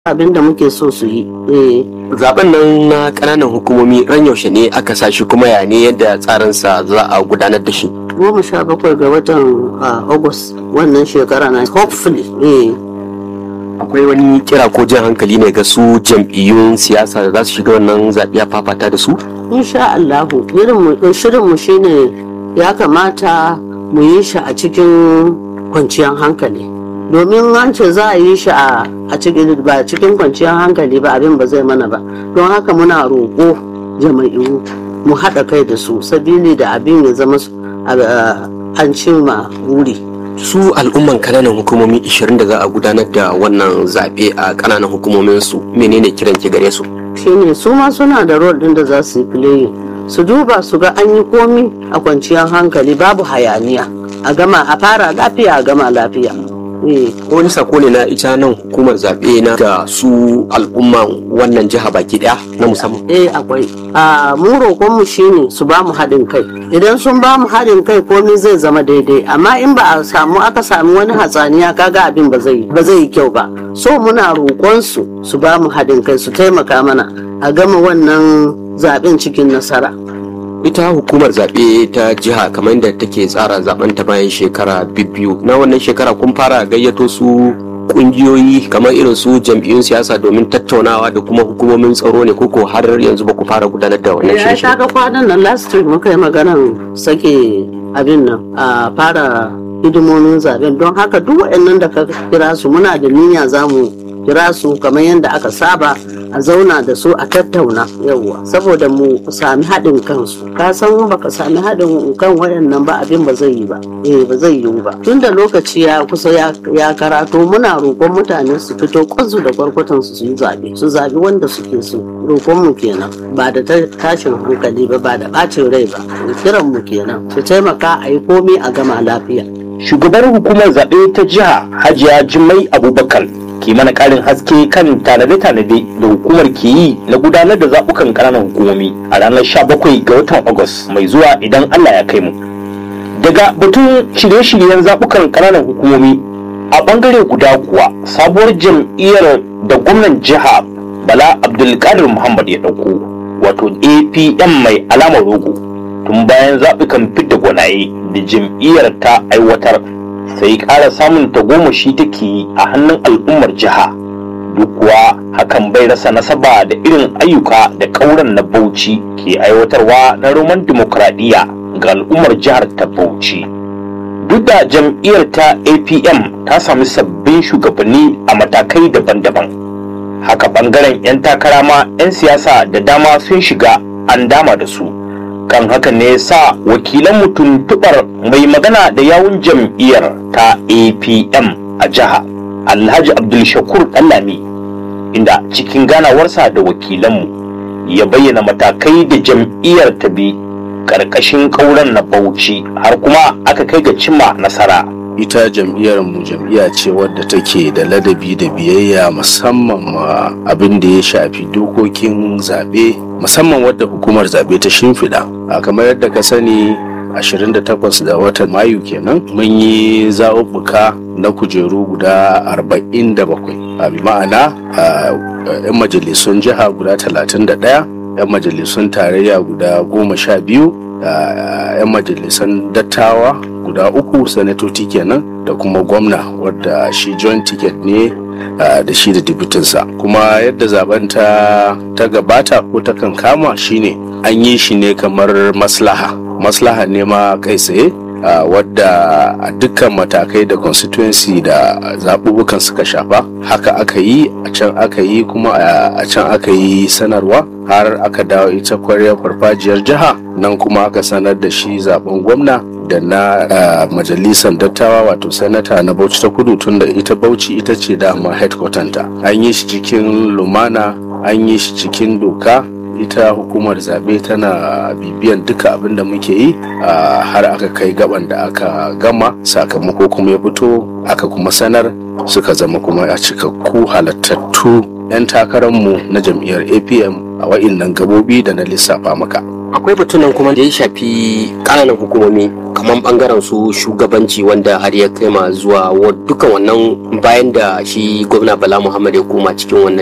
abin da muke so su yi eh zaben nan na kananan hukumomi ran yaushe ne aka sa shi kuma ya ne yadda tsarinsa za a gudanar da shi goma sha bakwai ga watan ah, august wannan shekara na hopefully eh akwai wani kira ko jan hankali ne ga su jam'iyyun siyasa da za su shiga wannan zaɓe a fafata da su insha Allahu irin shirin mu shine ya kamata mu yi shi a cikin kwanciyar hankali domin an ce za a yi shi a a cikin ba cikin kwanciyar hankali ba abin ba zai mana ba don haka muna roƙo jama'iyu mu haɗa kai da su sabili da abin ya zama su- a- a- an cimma buri su al'umman kananan hukumomi 20 da za a gudanar da wannan zaɓe a kananan hukumomin su menene kiran ki gare su shine su ma suna da role din da za su yi playing su duba su ga an yi komi a kwanciyar hankali babu hayaniya a gama a fara lafiya a gama lafiya eh ko wani sako ne na ita nan hukumar zaɓe na ga su al'umman wannan jiha baki ɗaya na musamman eh akwai a mu roƙon mu shine su ba mu haɗin kai idan sun ba mu haɗin kai komai zai zama daidai amma in ba a samu aka samu wani hatsaniya kaga abin ba zai ba zai yi kyau ba so muna roƙon su su ba mu haɗin kai su taimaka mana a gama wannan zaɓen cikin nasara ita hukumar zaɓe ta jiha kamar yadda take tsara zaben ta bayan shekara biyu na wannan shekara kun fara gayyato su kungiyoyi kamar irin su jam'iyyun siyasa domin tattaunawa da kuma hukumomin tsaro ne koko har yanzu ba ku fara gudanar da wannan ya shirye ga kwanan nan last week muka yi maganan sake abin nan a fara hidimomin zaben don haka duk waɗannan da ka kira su muna da niyya za mu kira su kamar yadda aka saba a zauna da su a tattauna yawwa saboda mu sami haɗin kansu ka san baka sami haɗin kan waɗannan ba abin ba zai yi ba eh ba zai yiwu ba tunda lokaci ya kusa ya, ya karato muna roƙon mutane su fito kwansu da kwarkwatan su su yi zaɓe su zaɓi wanda suke so roƙon mu kenan ba da ta- tashin hankali ba ba da ɓacin rai ba kiran mu kenan su taimaka a yi komai a gama lafiya shugabar hukumar zaɓe ta jiha hajiya jimai abubakar ke mana ƙarin haske kan tanade-tanade da hukumar ke yi na gudanar da zaɓukan ƙananan hukumomi a ranar 17 ga watan agus mai zuwa idan allah ya kai mu daga batun shirye-shiryen zaɓukan ƙananan hukumomi a ɓangare guda kuwa sabuwar jam'iyyar da gwamnan jiha bala abdulkadir muhammad ya ɗauko wato apm mai alamar rogo tun bayan zaɓukan fidda gwanaye da jam'iyyar ta aiwatar sai ƙara samun tagomashi take yi a hannun al'ummar jiha duk kuwa hakan bai rasa nasaba da irin ayyuka da ƙauren na bauchi ke aiwatarwa na roman dimokuraɗiyya ga al'ummar jihar ta bauchi duk da jam'iyyar ta apm ta sami sabbin shugabanni a matakai daban-daban haka bangaren 'yan takara ma 'yan siyasa da dama sun shiga an dama da su kan haka ne sa wakilan mutum tubar mai magana da yawun jam'iyyar ta apm a jiha alhaji abdulshakur ɗanlami inda cikin ganawarsa da wakilanmu ya bayyana matakai da jam'iyyar ta bi ƙarƙashin ƙauren na bauchi har kuma aka kai ga cimma nasara ita jam'iyyar mu jam'iyya ce wadda take da ladabi da biyayya musamman ma abin da ya shafi dokokin zaɓe musamman wadda hukumar zaɓe ta shimfiɗa a kamar yadda ka sani 28 ga watan mayu kenan mun yi zaɓuɓɓuka na kujeru guda 47 a bi ma'ana a 'yan majalisun jiha guda 31 'yan majalisun tarayya guda 12 a 'yan majalisan dattawa guda uku sanatoci kenan da kuma gwamna wadda shi joint ticket ne uh, da shi da dibitinsa kuma yadda zaben ta, ta gabata ko ta kan kama shine an yi shi ne kamar maslaha maslaha ne ma kai tsaye uh, wadda a dukkan matakai da constituency da zaɓuɓɓukan suka shafa haka aka yi a can aka yi kuma a can aka yi sanarwa har aka dawo ita kwaryar farfajiyar jiha nan kuma aka sanar da shi zaben gwamna da na uh, majalisar dattawa wato sanata na bauchi ta kudu tun da ita bauchi ita ce dama headquarter ta an yi shi cikin lumana an yi shi cikin doka ita hukumar zaɓe tana bibiyan duka abin da muke yi uh, har aka kai gaban da aka gama sakamako kuma ya fito aka kuma sanar suka zama kuma a cikakku halattattu 'yan takararmu na jam'iyyar apm a wa'innan gabobi da na lissafa maka akwai batunan kuma da ya shafi ƙananan hukumomi kamar bangaren su shugabanci wanda har ya kai ma zuwa wa- dukkan wannan bayan da shi gwamna bala muhammad ya koma cikin wannan